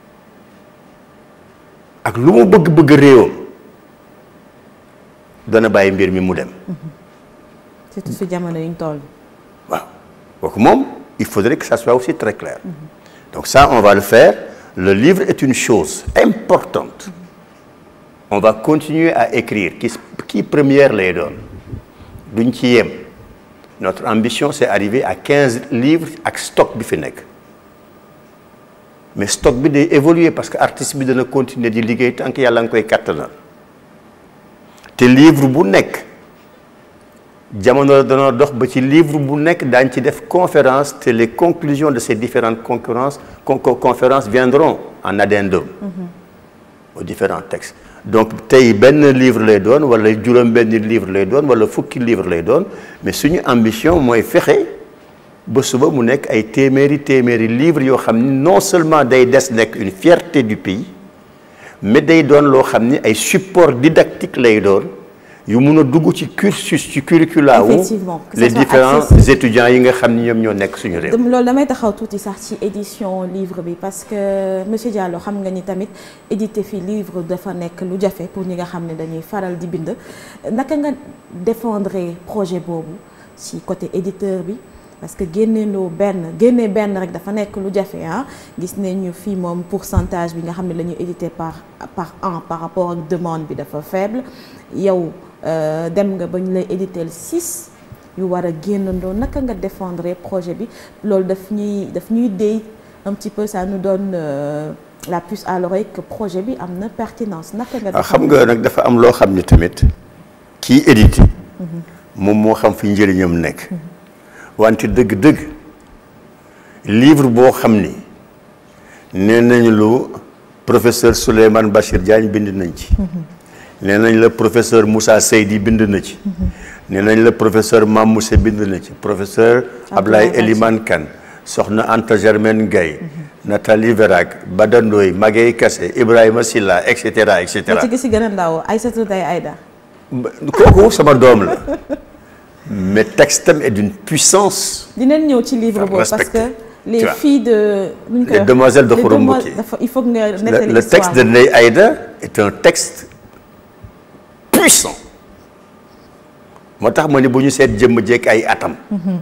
ak lu mu bëgg-bëgg réewam dana bàyyi mbir mi mu dem surtout su jamono yi ñu toll waaw kooku moom il faudrait que ça soit aussi très clair donc ça on va le faire le livre est une chose importante on va continuer à écrire ki kii première lay doon duñ ci yem notre ambition c'est arriver à quinze livres ak stock bi fi nekk mais stock bi day évoluer parce que artiste bi dana continuer di liggéey tant que yàlla nga koy kattanal te livre bu nekk jamono dana dox ba ci livre bu nekk daañ ci def conférence te les conclusions de ces différentes concurrences con conférences viendront en addendum aux différents textes donc tey benn livre lay doon wala juróom benn livre lay doon wala fukki livre lay doon mais suñu ambition mooy fexe ba suba mu nekk ay téeméeri téeméeri livres yoo xam ni non seulement day des nekk une fierté du pays mais day doon loo xam ni ay support didactique lay doon yu mun a dugg ci cursus ci curricula wu Effectivement, que ça les soit différents accessible. étudiants yi nga xam ni ñoom ñoo nekk suñu réew dem loolu damay taxaw tuuti sax ci édition livre bi parce que monsieur Diallo xam nga ni tamit éditer fi livre dafa nekk lu jafe pour ñi nga xam ne dañuy faral di bind naka nga défendre projet boobu ci côté éditeur bi parce que génneloo benn génne benn rek dafa nekk lu jafe ah gis nañu fii moom pourcentage bi nga xam ne la ñuy éditer par par an par rapport ak demande bi dafa faible yow euh, dem nga ba ñu lay éditer six yu war a génnandoo naka nga défendre projet bi loolu daf ñuy daf ñuy déy un petit peu ça nous donne euh, la puce à l'oreille que projet bi am na pertinence naka nga. ah xam nga nag dafa am loo xam ni tamit kii édité moom moo xam fi njëriñam nekk wante dëgg-dëgg livre boo xam ni nee nañ lu professeur Souleymane Bachir Diagne bind nañ ci nee nañ la professeur Moussa Seydi bind na ci nee nañ la professeur Mam Moussa bind na ci professeur Ablaye Elimane Kane soxna Anta Germaine Gaye Nathalie Vérac Badandoy Magueye Kassé Ibrahima Silla et cetera et cetera ci gis gën a ndaw Aïssatou Day Aïda. kooku sama doom la mais texte am est d'une puissance dinañ ñëw ci livre boobu parce respecté. que les Tu vois. filles de. nu ñu koy Les wax demoiselles de les Khouroumboki. demoiselles- dafa il faut que nga le, nettali le texte de histoire. Ndeye Aïda est un texte puissant moo tax ma ni bu ñu seet jëmm jekk ay atam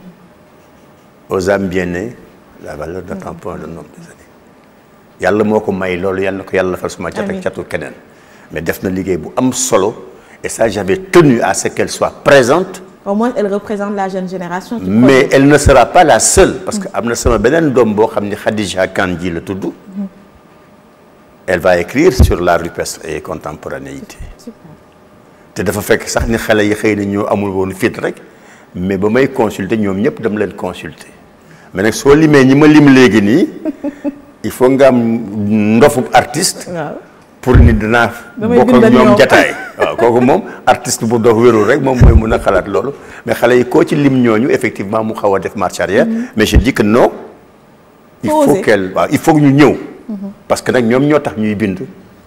aux âmes bien nées la valeur n'attend point le nombre des années yàlla moo ko may loolu yàlla na ko yàlla fal suma cat Amiin. ak catu keneen mais def na liggéey bu am solo et ça j'avais tenu à ce qu'elle soit présente au moins elle représente la jeune génération. ci mais projet bi. elle ne sera pas la seule parce que am na sama beneen doom boo xam ni Khadija Kandji la tudd elle va écrire sur l'art rupestre et contemporanéité Super. te dafa fekk sax ni xale yi xëy na ñoo amul woon fit rek mais ba may consulter ñoom ñëpp dama leen consulter mais nag soo limee ñi ma lim léegi nii il faut nga am ndofub artiste waaw pour ni dinaa Damay bokk bind ak ak ñoom ñoom. jataay waaw kooku moom artiste bu dox wérul rek moom mooy mun a xalaat loolu mais xale yi koo ci lim ñooñu effectivement mu xaw a def marche arrière mais je dis que non il Faut faut oser. qu'elle waaw il faut que ñu ñëw parce que nag ñoom ñoo tax ñuy bind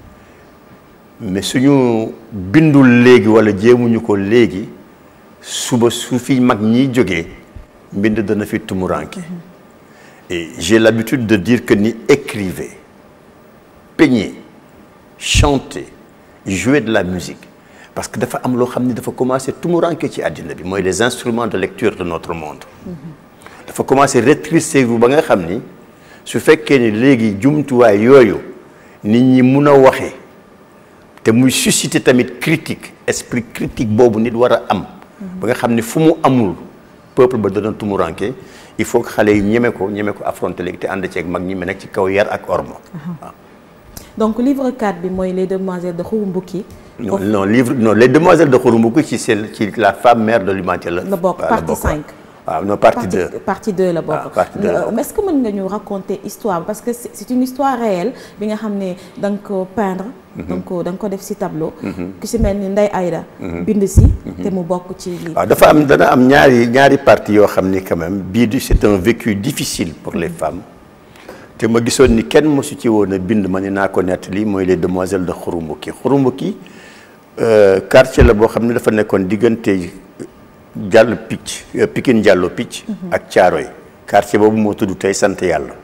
mais suñu bindul léegi wala jéemuñu ko léegi suba su fi mag ñiy jógee mbind dana fi tumuranke et j'ai l'habitude de dire que ni écrivez peignez chanter jouer de la musique parce que dafa am loo xam ni dafa commencé tumuranke ci àddina bi mooy les instruments de lecture de notre monde dafa commencé rétrécir bu ba nga xam ni su fekkee ni léegi jumtuwaay yooyu nit ñi mun a waxee te muy susciter tamit critique esprit critique boobu nit war a am ba nga xam ni fu mu amul peuple ba dana tumuranke il faut que xale yi ñeme ko ñeme ko affronter léegi te ànd ceeg mag ñi mais nekk ci kaw yar ak orma waaw donc livre 4 bi mooy les demoiselles de Khouroumboki. non non livre non les demoiselles de Khouroumboki ci c'est ci la femme mère de l'humanité la La bokk, waaw, partie bokk, waaw. cinq. waaw non partie partie 2 partie 2 la bokk. Ah, partie deux la Euh, bokk. mais est-ce que mën nga ñu raconter histoire parce que c'est c'est une histoire réelle bi nga xam ne da nga ko peindre. da nga ko da nga ko def ci tableau. ku ci mel ni Ndeye Aïda. bind ci te mu bokk ci livre. waaw dafa am dana am ñaari ñaari parties yoo xam ni quand même bii du c'est un vécu difficile pour les femmes te ma gisoon ni kenn mosu ci woon a bind ma ne naa ko nettali mooy les demoiselles de Khouroumboki Khouroumboki euh, quartier la boo xam ne dafa nekkoon diggante jàll picc euh, Pikine Jàllo picc ak Caaroy quartier boobu moo tudd tey sant yàlla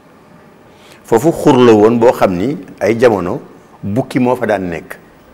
foofu xur la woon boo xam ni ay jamono bukki moo fa daan nekk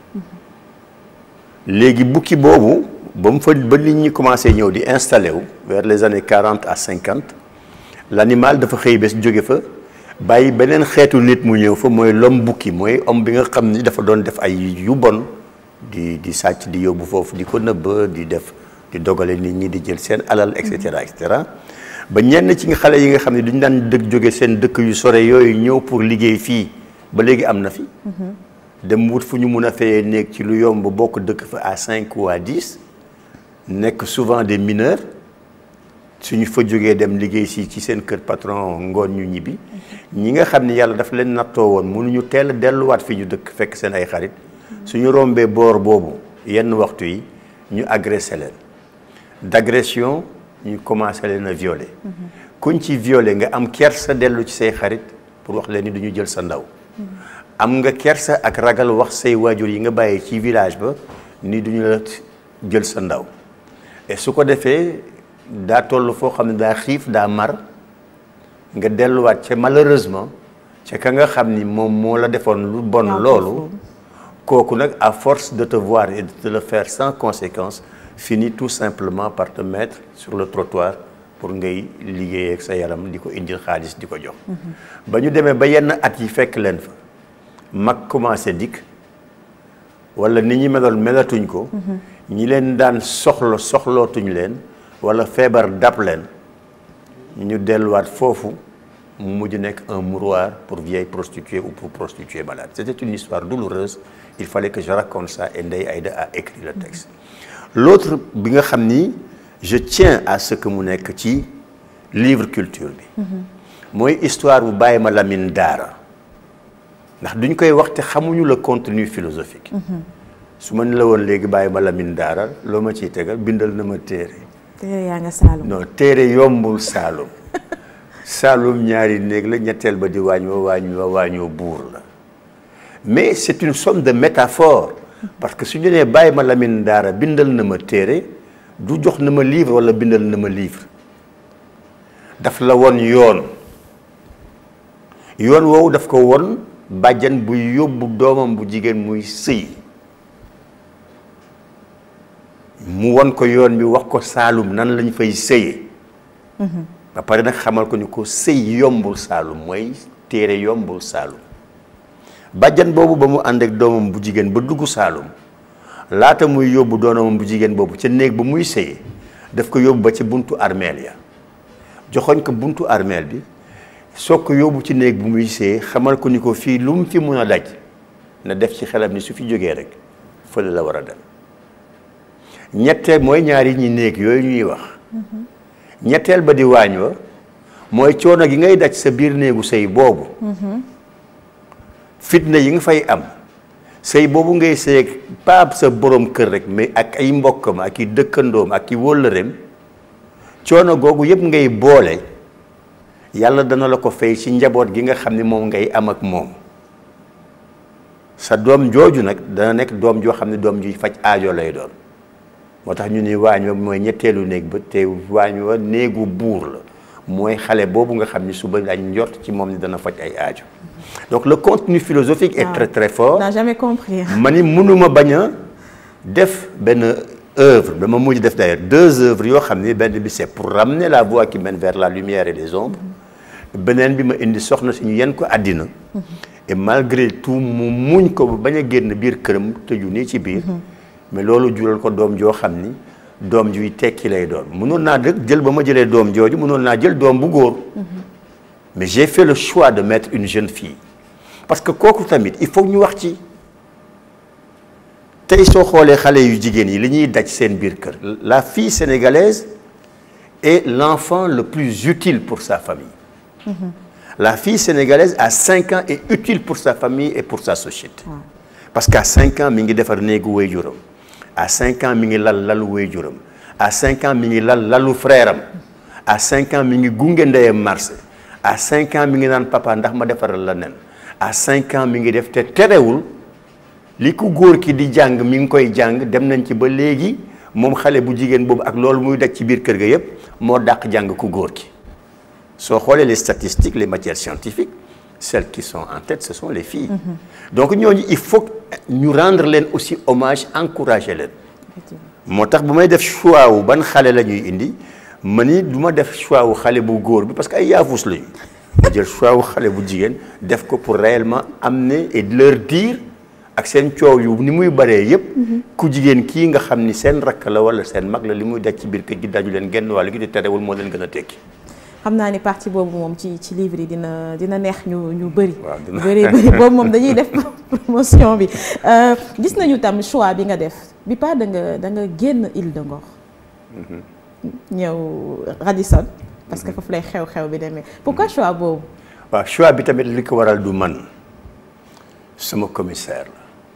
léegi bukki boobu ba mu fa ba nit ñi commencé ñëw di installé wu vers les années quarante à cinquante l'animal dafa xëy bés jóge fa bàyyi beneen xeetu nit mu ñëw fa mooy l'homme bukki mooy homme bi nga xam ni dafa doon def ay yu bon di di sàcc di yóbbu foofu di ko nëbb di def di dogale nit ñi di jël seen alal et cetera et cetera ba ñenn ci nga xale yi nga xam ne duñu daan dëkk jóge seen dëkk yu sore yooyu ñëw pour liggéey fii ba léegi am na fi dem wut fu ñu mun a fayee néeg ci lu yomb bokk dëkk fa à cinq ou à dix nekk souvent des mineurs suñu fa jógee dem liggéey si ci seen kër patron ngoon ñu ñibbi ñi nga xam ni yàlla dafa leen nattoo woon mënuñu teel a delluwaat fi ñu dëkk fekk seen ay xarit suñu rombee boor boobu yenn waxtu yi ñu agressé leen d'agression ñu commencé leen a violer kuñ ci violer nga am kersa dellu ci say xarit pour wax leen ni duñu jël sa ndaw am nga kersa ak ragal wax say waajur yi nga bàyyi ci village ba ni duñu la jël sa ndaw et su ko defee daa toll foo xam ne daa xiif daa mar nga delluwaat ca malheureusement ca ka nga xam ni moom moo la defoon lu bon Waaw, loolu foofu. kooku nag à force de te voir et de te le faire sans conséquence finit tout simplement par te mettre sur le trottoir pour ngay liggéey ak sa yaram di ko indil xaalis di ko jox ba ñu demee ba yenn at yi fekk leen fa mag commencé dikk wala ni ñi meloon melatuñ ko ñi leen daan soxla soxlootuñ leen wala feebar dab leen ñu delluwaat foofu mu mujj nekk un mouroir pour vieille prostituée ou pour prostituée malade c'était une histoire douloureuse il fallait que je raconte ça et Ndeye Aïda a écrit le texte l'autre bi nga xam ni je tiens à ce que mu nekk ci livre culture bi mooy histoire bu bàyyi ma Lamine Daara ndax duñ koy wax te xamuñu le contenu philosophique su ma ne la woon léegi bàyyi ma Lamine Daara loo ma ciy tegal bindal na ma téere téere yaa nga Saalum non téere yombul Saalum Saalum ñaari néeg la ñetteel ba di waañ wa waañ wa waañoo buur la mais c'est une somme de métaphores parce que su ñu nee bàyyi ma Lamine Daara bindal na ma téere du jox na ma livre wala bindal na ma livre daf la won yoon yoon woowu daf ko won bàjjan bu yóbbu doomam bu jigéen muy sëy mu won ko yoon bi wax ko Saalum nan lañ fay sëyee ba pare nag xamal ko ni ko sëy yombul Saalum mooy téere yombul Saalum bàjjan boobu ba mu ànd ak doomam bu jigéen ba dugg Saalum laata muy yóbbu doomam bu jigéen boobu ca néeg ba muy sëyee daf ko yóbbu ba ci buntu armeel ya joxoñ ko buntu armeel bi soo ko yóbbu ci néeg bu muy sëyee xamal ko ni ko fii lu mu fi mun a daj na def ci xelam ni su fi jógee rek fële la war a dem ñetteel mooy ñaari ñi néeg yooyu ñuy wax ñetteel ba di waañ wa mooy coono gi ngay daj sa biir néegu sëy boobu fitna yi nga fay am sëy boobu ngay sëy paab sa borom kër rek mais ak ay mbokkam ak i dëkkandoom ak i wóllëreem coono googu yëpp ngay boole yàlla dana la ko fay ci njaboot gi nga xam ne moom ngay am ak moom sa doom jooju nag dana nekk doom joo xam ne doom juy faj aajo lay doon moo tax ñu ni waañ wa mooy ñetteelu néeg ba te waañ wa néegu buur la mooy xale boobu nga xam ni suba dañ njort ci moom ni dana faj ay aajo donc le contenu philosophique est très très fort n'a jamais compris ma ni mënuma bañ a def benn œuvre dama mujj def d'ailleurs deux œuvres yoo xam ni benn bi c'est pour ramener la voie qui mène vers la lumière et les ombres beneen bi ma indi soxna si ñu yen ko àddina et malgré tout mu muñ ko ba bañ a génn biir këram tëju nii ci biir mais loolu jural ko doom joo xam ni doom juy tekki lay doon mënoon naa dëgg jël ba ma jëlee doom jooju mënoon naa jël doom bu góor mais j'ai fait le choix de mettre une jeune fille parce que kooku tamit il faut ñu wax ci tey soo xoolee xale yu jigéen yi li ñuy daj seen biir kër la fille sénégalaise est l'enfant le plus utile pour sa famille la fille sénégalaise à cinq ans est utile pour sa famille et pour sa société parce qu'à cinq ans mi ngi defar néegu waajuram à cinq ans mi ngi lal lalu waajuram à cinq ans mi ngi lal lalu frère am à cinq ans mi ngi gunge ndeyam marché à cinq ans mi ngi naan papa ndax ma defaral la nen à cinq ans mi ngi def te terewul li ku góor ki di jàng mi ngi koy jàng dem nañ ci ba léegi moom xale bu jigéen boobu ak loolu muy daj ci biir kër ga yépp moo dàq jàng ku góor ki soo xoolee les statistiques les matières scientifiques celles qui sont en tête ce sont les filles donc ñooñu il faut ñu rendre leen aussi hommage encourager leen moo tax bu may def choix wu ban xale la ñuy indi ma ni du ma def choix wu xale bu góor bi parce que ay yaafus lañu ma jël choix wu xale bu jigéen def ko pour réellement amener et leur dire ak seen coow yu ni muy bëree yépp ku jigéen kii nga xam ni seen rakk la wala seen mag la li muy daj ci biir kër gi daju leen genn wàll gi di terewul moo leen gën a tekki xam naa ni partie boobu moom ci ci livre yi dina dina neex ñu ñu bëri waaw dina bëri bëri boobu moom dañuy def promotion bi gis nañu tam choix bi nga def bi pas da nga da nga génn île de Ngor ñëw Radisson parce que foofu lay xew-xew bi demee pourquoi choix boobu waaw choix bi tamit li ko waral du man sama commissaire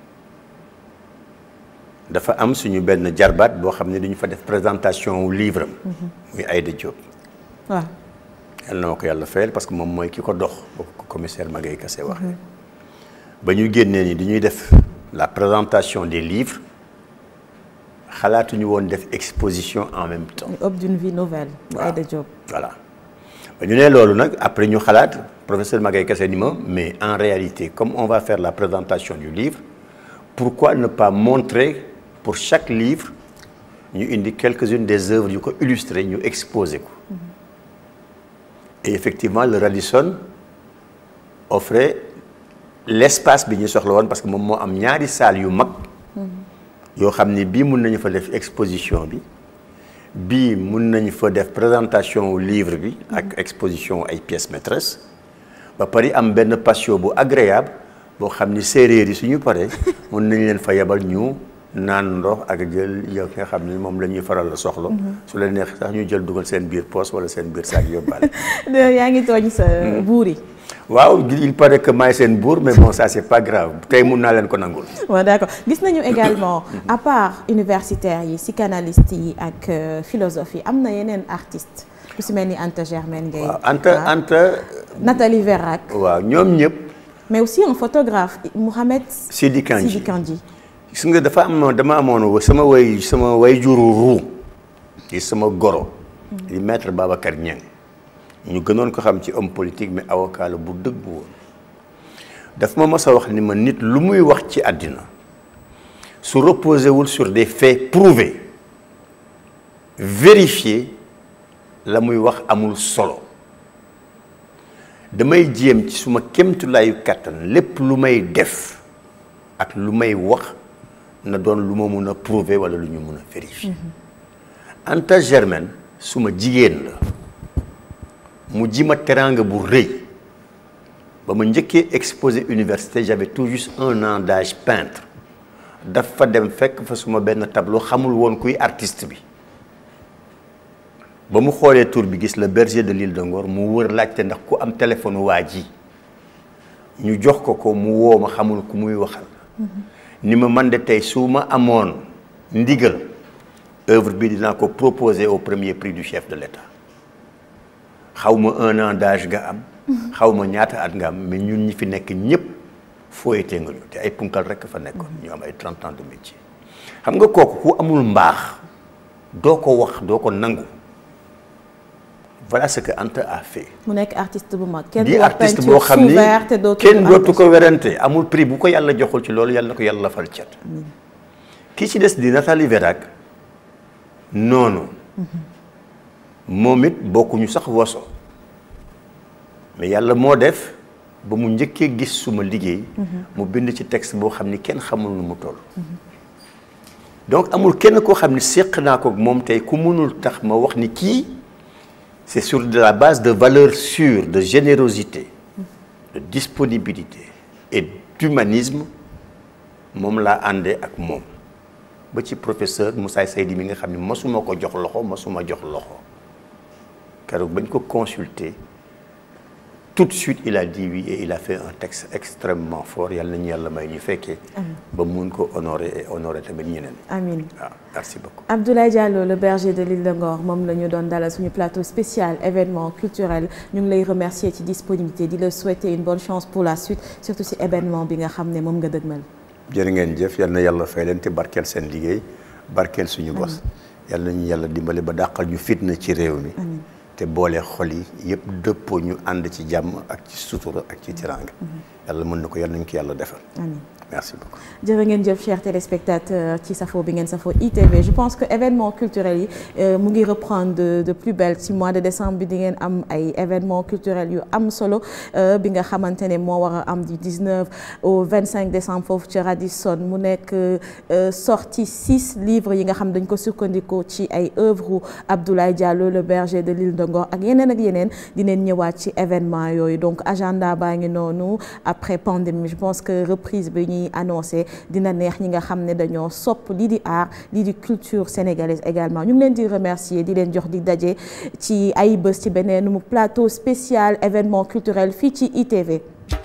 la dafa am suñu benn jarbaat boo xam ne dañu fa def présentation wu livre am muy Aïda Diop waaw yàlla na ma ko yàlla fayal parce que moom mooy ki ko dox boo ko commissaire Magaye Kassé waxee ba ñu génnee ni dañuy def la présentation des livres xalaatuñu woon def exposition en même temps Aube d'une vie nouvelle waaw Aïda Diop voilà ba ñu nee loolu nag après ñu xalaat professeur Magaye Kassé ni ma mais en réalité comme on va faire la présentation du livre pourquoi ne pas montrer pour chaque livre ñu indi quelques-unes des œuvres yu ko illustré ñu exposé ko et effectivement le Radisson offrait l'espace bi ñu soxla woon parce que moom moo am ñaari salle yu mag yoo xam ni bii mun nañu fa def exposition bi bii mun nañ fa def présentation livre bi ak exposition ay pièces maîtresses ba pare am benn patio bu agréable boo xam ni séeréer yi suñu paree mun nañ leen fa yebal ñu naan ndox ak jël yow ki nga xam ni moom la ñuy faral la soxla su leen neex sax ñu jël dugal seen biir poche wala seen biir saak yóbbaale yaa ngi tooñ sa buur yi waaw il paraît que maay seen buur mais bon ça c'est pas grave tey mun naa leen ko nangul waaw d'accord gis nañu également à part universitaires yi psychanalystes yi ak philosophes yi am na yeneen artistes ku si mel ni Anta Germaine Gueye waaw Anta Anta Nathalie Vérac waaw ñoom ñëpp mais aussi un photographe Mohamed Sidi Kandji Sidi Kandji gis nga dafa am dama amoon sama way sama way juru ruu di sama goro di maître Babacar Niang ñu gënoon ko xam ci homme politique mais avocat la bu dëgg woon daf ma mës a wax ni ma nit lu muy wax ci àddina su reposé wul sur des faits prouvés vérifiés la muy wax amul solo damay jéem ci suma kémtulaayu kàttan lépp lu may def ak lu may wax na doon lu ma mun a prouver wala lu ñu mun a vérifier Anta Germaine suma jigéen la mu ji ma teraanga bu rëy ba ma njëkkee exposé université j'avais tout juste un an d'âge peintre dafa dem fekk fa suma benn tableau xamul woon kuy artiste bi ba mu xoolee tur bi gis le berger de l'île de Ngor mu wër laajte ndax ku am téléphone waa ji ñu jox ko ko mu woo ma xamul ku muy waxal ni ma man de tey su ma amoon ndigal œuvre bi dinaa ko proposer au premier prix du chef de l'État xaw ma un an d'âge nga am xaw ma ñaata at nga am mais ñun ñi fi nekk ñëpp fooyatee nga ñu te ay punkal rekk fa nekkoon ñu am ay trente ans de métier xam nga kooku ku amul mbaax doo ko wax doo ko nangu voilà ce que Anta a fait. mu nekk artiste bu mag. kenn di artiste boo xam ni kenn dootu ko werante amul prix bu ko yàlla joxul ci loolu yàlla na ko yàlla fal cat. kii ci des di Nathalie Vérac noonu. moom it bokkuñu sax woso mais yàlla moo def ba mu njëkkee gis suma liggéey. mu bind ci texte boo xam ni kenn xamul nu mu toll. donc amul kenn koo xam ni séq naa ko moom tey ku mënul tax ma wax ni kii. c'est sur de la base de valeurs sûres de générosité de disponibilité et d'humanisme moom laa àndee ak moom ba ci professeur Moussa Seydi mi nga xam ne masuma ko jox loxo masuma jox loxo keroog bañ ko consulter tout de suite il a dit oui et il a fait un texte extrêmement fort yàlla nañu yàlla may ñu fekkee ba mun ko honorer et honorer tamit ñeneen amiin waaw merci beaucoup Abdoulaye Diallo le berger de l'île de Ngor moom la ñu doon dalal suñu plateau spécial événement culturel ñu ngi lay remercier ci disponibilité di la souhaiter une bonne chance pour la suite surtout ci événement bi nga xam ne moom nga dëgmal jërë ngeen jëf yal na yàlla fay leen te barkeel seen liggéey barkeel suñu bos yal nañu yàlla dimbali ba dàqal ñu fitna ci réew mi te boole xol yi yëpp dëppoo ñu ànd ci jàmm ak ci sutura ak ci teraanga yàlla mën na ko yàlla nañ ko yàlla defal amiin merci beaucoup jërë ngeen jëf chers téléspectateurs ci safo bi ngeen safo ITV je pense que événement culturel yi mu ngi reprendre de de plus belle ci mois de décembre bi di ngeen am ay événement culturel yu am solo bi nga xamante ne moo war a am du 19 au 25 décembre foofu ci Radisson mu nekk sorti six livres yi nga xam dañ ko sukkandikoo ci ay œuvres Abdoulaye Diallo le berger de l'île de Ngor ak yeneen ak yeneen dineen ñëwaat ci événement yooyu donc agenda baa ngi noonu après pandémie je pense que reprise bi ñuy annoncé dina neex ñi nga xam ne dañoo sopp lii di art lii di culture sénégalaise également ñu ngi leen di remercier di leen jox di daje ci ay bés ci beneen mu plateau spécial événement culturel fii ci ITV